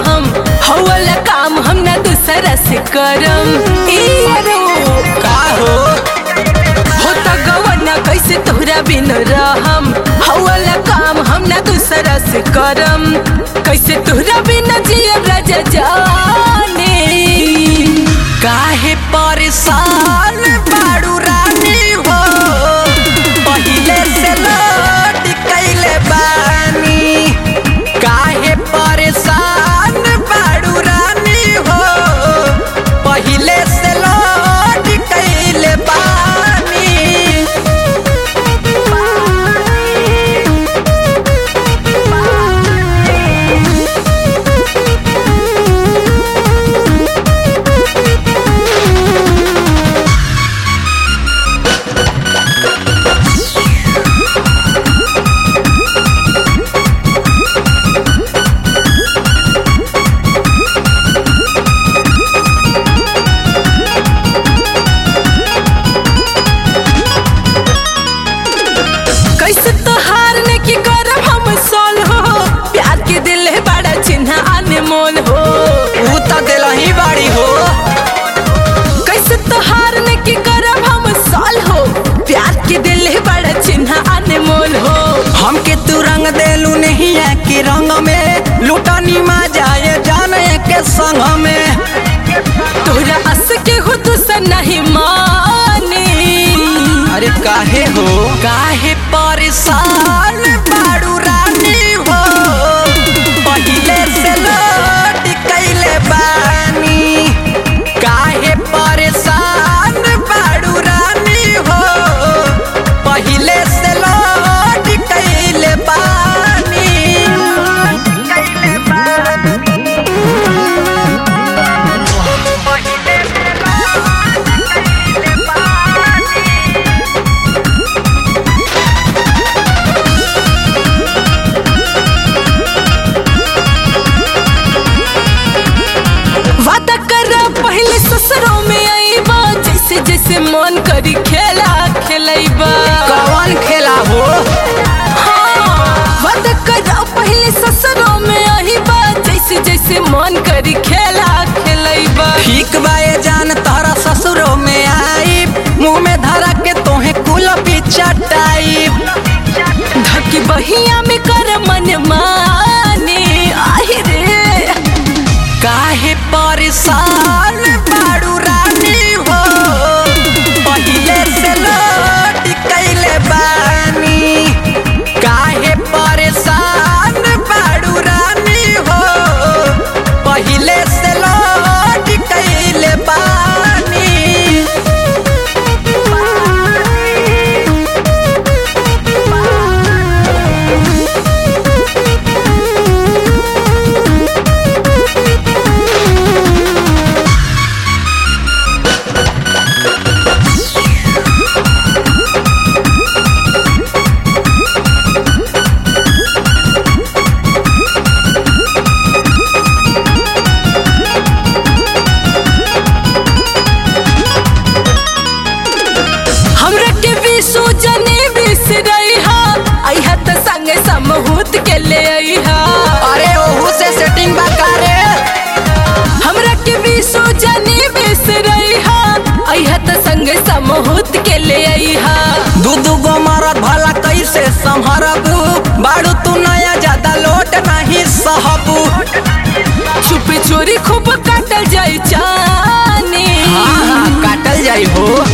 रहम हौला काम हम ना दूसरा से करम इयरो का हो हो त गवना कैसे तोहरा बिन रहम हौला काम हम ना दूसरा से करम कैसे तोहरा बिन जियब राजा जाने काहे परेशान बाड़ू रानी हो पहिले से लौट कैले बानी काहे परेशान बाड़ू रानी हो पहिले से लौट कैले बानी कैसे तोहार ने की करब हम सोल हो प्यार के दिल है बड़ा चिन्ह अनमोल हो ऊ त दिलही बाड़ी हो कैसे तोहार ने की करब हम सोल हो प्यार के दिल है बड़ा चिन्ह अनमोल हो हमके तू रंग देलू नहीं है कि रंग में लुटनी मा जाए जाने के संग में तोरा अस के हो दूसर नहीं माने अरे काहे हो काहे परेशान बाड़ू रानी हो पहिले से लौट कैले बानी काहे परेशान बाड़ू रानी हो पहिले से लौट कैले बानी कैले वादा कर पहले ससुरों में आईबा जैसे जैसे मन करी खेला खेलैबा कौन खेला हो वादा कर पहले ससुरों में आईबा जैसे जैसे मन करी खेला खेलैबा ठीक बाए जान तारा ससुरो में आई मुंह में धरा के तोहे कुल पिचटाई धकी बहिया में कर मन माने आहि रे काहे परेशान बाड़ू रानी हो पहिले से लौट कैले बानी काहे परेशान बाड़ू रानी हो पहिले से लौट कैले बानी हमरा के विसु जने बिसरई हा आइहा त संगे समहूत के ले आइहा अरे ओहू से सेटिंग बा करे हमरा के विसु जने बिसरई हा आइहा त संगे समहूत के ले आइहा दू दू गो मरद भला कैसे संभरबू बाड़ू तू नया ज्यादा लोट नहीं सहबू छुपे चोरी खूब काटल जाई जाने हाँ हाँ काटल जाई हो